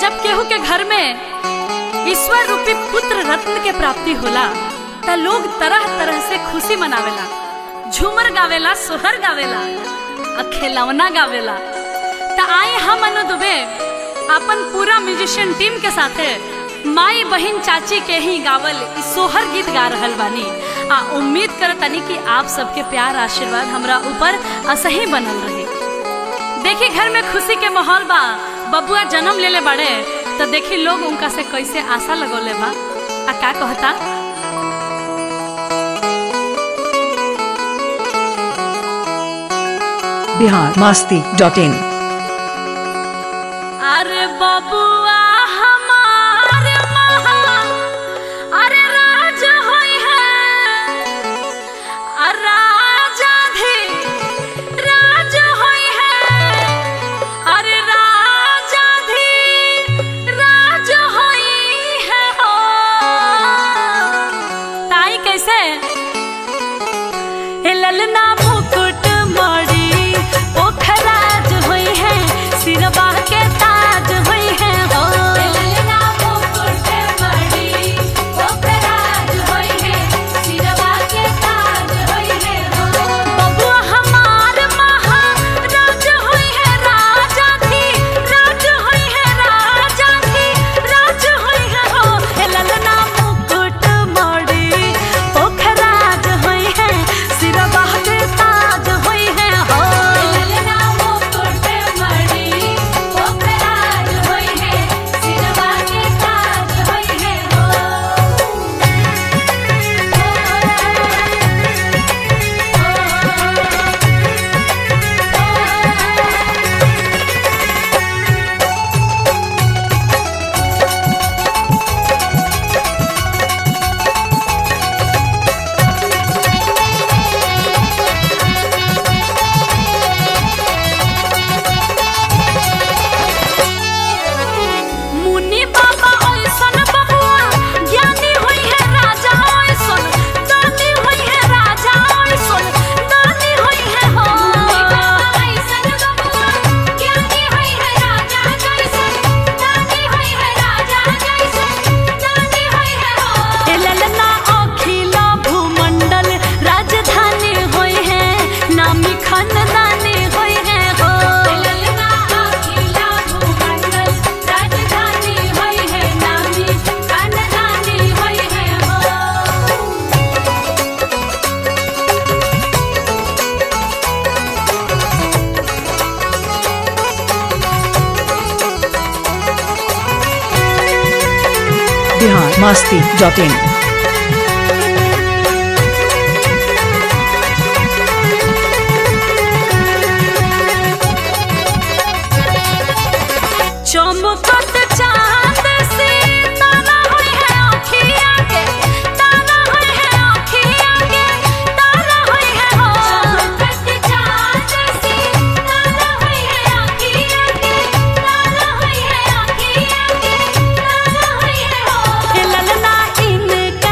जब केहू के घर में ईश्वर रूपी पुत्र रत्न के प्राप्ति होला त लोग तरह तरह से खुशी मनावेला झूमर गावेला सोहर गावेला आ खिलौना गावेला त आई हम अनु दुबे अपन पूरा म्यूजिशियन टीम के साथे माई बहन चाची के ही गावल इ सोहर गीत गा रहल बानी आ उम्मीद करतनी कि आप सबके प्यार आशीर्वाद हमरा ऊपर असही बनल रही देखी घर में खुशी के माहौल बा बबुआ जन्म लेले बाड़े तो देखी लोग उनका से कैसे आशा लगोले बा आ का कहता बिहार मस्ती डॉट इन अरे बबुआ हमार महा अरे राज होई है अरे राजा भी राज होई है अरे राजा भी राज होई है हो ताई कैसे ए ललना मुकुट मड़ी पोखराज होई है सिरबा के ताज होई है हो ललना मुकुट मणि पोखराज होई है सिरवा के ताज होई है हो बबुआ हमार महाराज होई है राजा थी राज होई है राजा थी राज होई है हो ए ललना मुकुट मड़ी पोखराज होई है सिरबा के ताज होई है हो ललना मुकुट मणि पोखराज होई है सिरवा के ताज होई है हो मुनि बाबा ओइसन बबुआ ज्ञानी होई है राजा ओइसन दानी होई है राजा ओइसन दानी होई है हो ऐसन बबुआ ज्ञानी होई है राजा जैसन दानी होई है राजा जैसन दानी होई है हो ए ललना अखिला भूमंडल राजधानी होई है नामी खानदानी होई है हो ललना अखिला भूमंडल राजधानी होई है नामी खानदानी होई है हो बिहार मस्ती डॉट इन चमकत चांद से तारा होई है अखिया के तारा होई है अखिया के तारा होई है हो चमकत चाँद से तारा होई है आँखिया के तारा होई है आँखिया के तारा होई है हो ए ललना इनके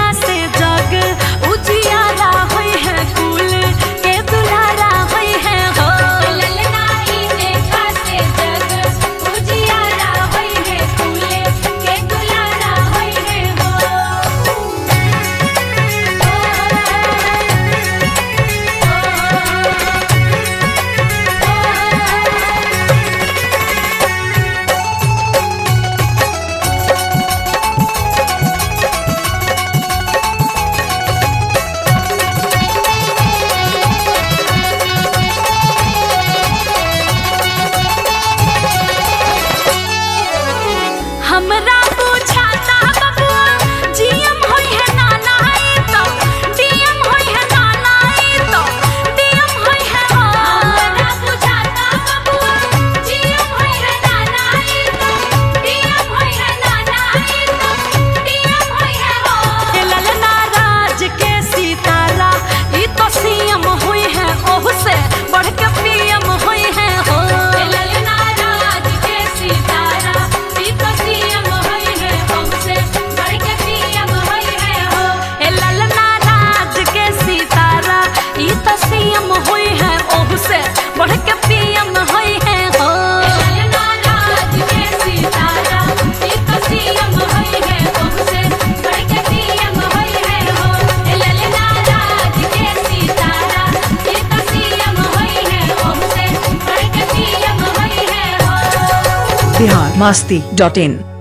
बिहार मास्ती डॉट इन